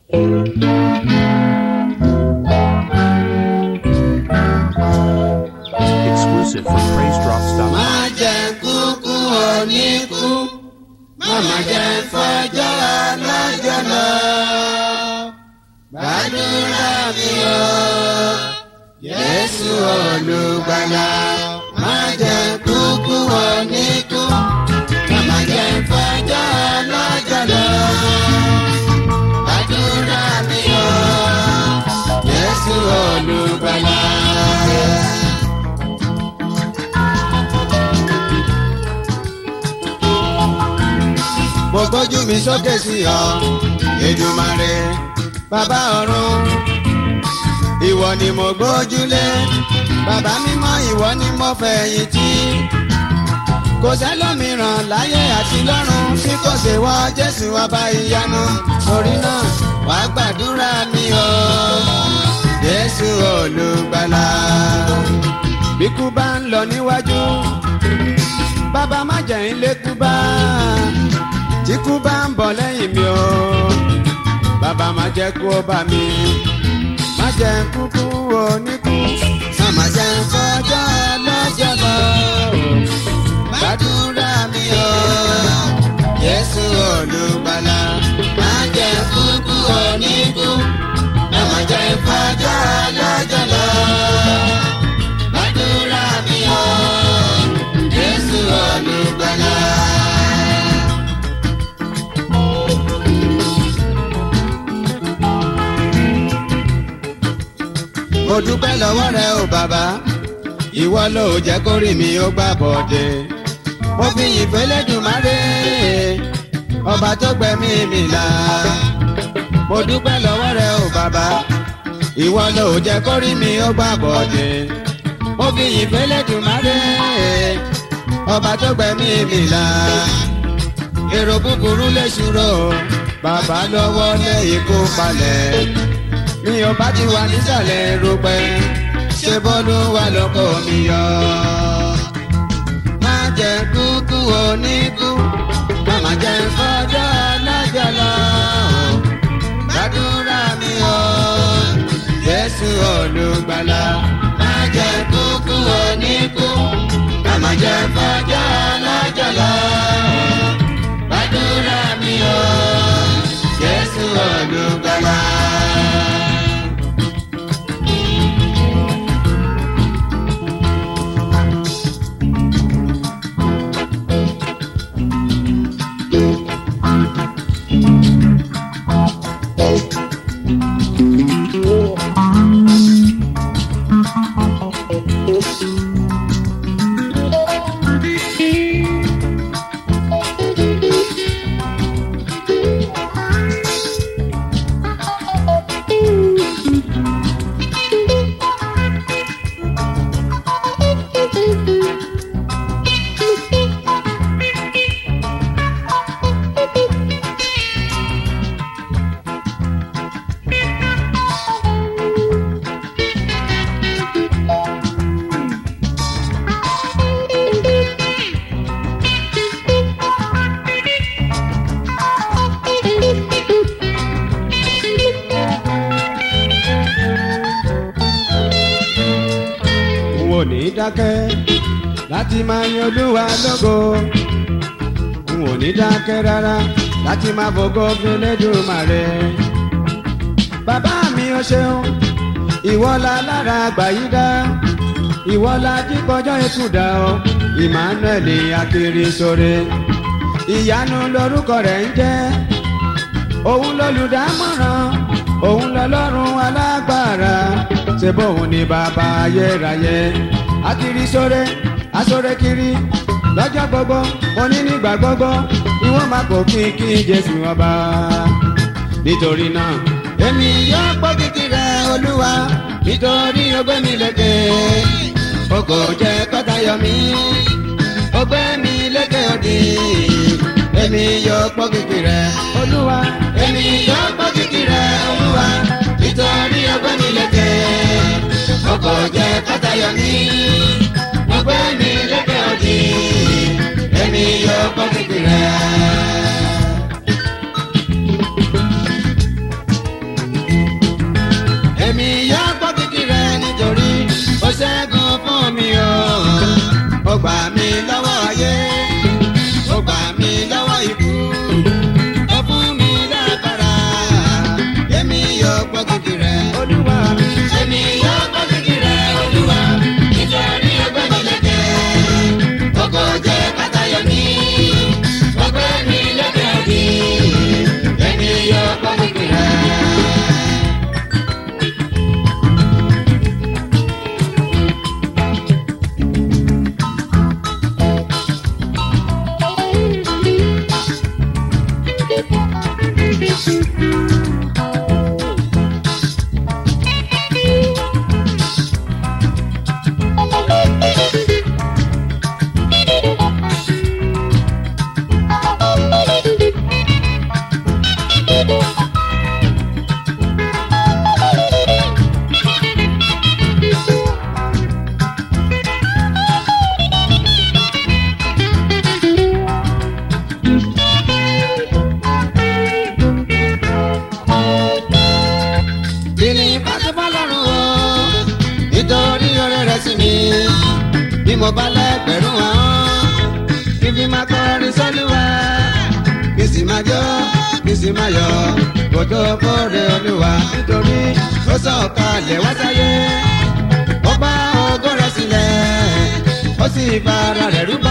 Exclusive from PraiseDrops.com. má jẹ́ kúkú oníkú màmá jẹ́ fọjọ́ ọlọ́jọ́ lọ. gbàdúrà mi o Jésù olùgbàlà má jẹ́ kúkú oníkú màmá jẹ́ fọjọ́ ọlọ́jọ́ lọ. gbàdúrà mi o Jésù olùgbàlà. mo gbójú mi sókè sí ọ Èdùmàrè bàbá ọ̀run ìwọ ni mo gbójúlé bàbá mímọ́ ìwọ ni mo fẹ̀yìntì kò sẹ́lòmíràn láyé àti lọ́run tí kò ṣe wọ Jésù ọba ìyanu torí náà wàá gbàdúrà mi o Jésù olùgbàlà bíkú bá ń lọ níwájú bàbá má jẹ́ ń lékú bá tí kú bá ń bọ̀ lẹ́yìn mi o bàbá má jẹ́ kú ó bá mi má jẹ́ kúkú oníkú má jẹ́ fọjọ́ lọ́jọ́ lọ gbàdúrà mi o Jésù olùgbàlà má jẹ́ kúkú oníkú má jẹ́ fọjọ́ lọ́jọ́ lọ gbàdúrà mi o Jésù olùgbàlà. mo dúpẹ́ lọ́wọ́ rẹ o bàbá ìwọ ló jẹ́ kó rí mi ó gbà bọ̀dẹ̀ mo fi ìfẹ́ lẹ́dùnmáre ọba tó gbẹ̀mí mi là mo dúpẹ́ lọ́wọ́ rẹ o bàbá ìwọ ló jẹ́ kó rí mi ó gbà bọ̀dẹ̀ mo fi ìfẹ́ lẹ́dùnmáre ọba tó gbẹ̀mí mi là èrò búburú lè ṣúrò bàbá lọ́wọ́ lé ikú palẹ̀ mi ò bá ti wà nísàlẹ̀ rúpẹ́ ṣé bọ́lú wà lóko mi yọ. má jẹ́ kúkú oníkú má jẹ́ fọjọ́ lọ́jọ́ lọ. gbàdúrà mi o Jésù olùgbàlà má jẹ́ kúkú oníkú má jẹ́ fọjọ́ lọ́jọ́ lọ. gbàdúrà mi o Jésù olùgbàlà. n ò ní dákẹ́ láti máa yan olúwa lógo n ò ní dákẹ́ rárá láti máa fògo fún Elédùmarè. bàbá mi ò ṣeun ìwọ la lára àgbàyídá ìwọ la jíkọjọ́ ikú dá ọ Emmanuel Akirisore ìyanu lorúkọ rẹ̀ ń jẹ́ òun lolùdámọ̀ràn òun lọlọ́run alágbára ṣe bóun ni bàbá ayérayé Akirisore asore kiri lọ́jọ́ gbogbo oní nígbà gbogbo ni wọ́n máa kó kíkí Jésù ọba nítorí náà èmi yóò gbọ́ kíkí rẹ olúwa nítorí ó gbé mi lékè o kò jẹ́ kọ́tà yọ mí ó gbé mi lékè òdì èmi yóò gbọ́ kíkí rẹ olúwa èmi yóò gbọ́ kíkí rẹ olúwa nítorí ó gbé mi lékè o kò jẹ́ kọ́tà yọ mí ó gbé mi lékè òdì èmi yóò gbọ́ kíkí rẹ. mo bá lẹ́gbẹ̀rún àwọn kí fi máa kọrin sọ́lúwa kí sì máa jó kí sì máa yọ̀ kó tó kórè olúwa nítorí ó sọ̀kalẹ̀ wá sáyé ó bá ògo rẹ̀ sílẹ̀ ó sì fara rẹ̀ rúbọ.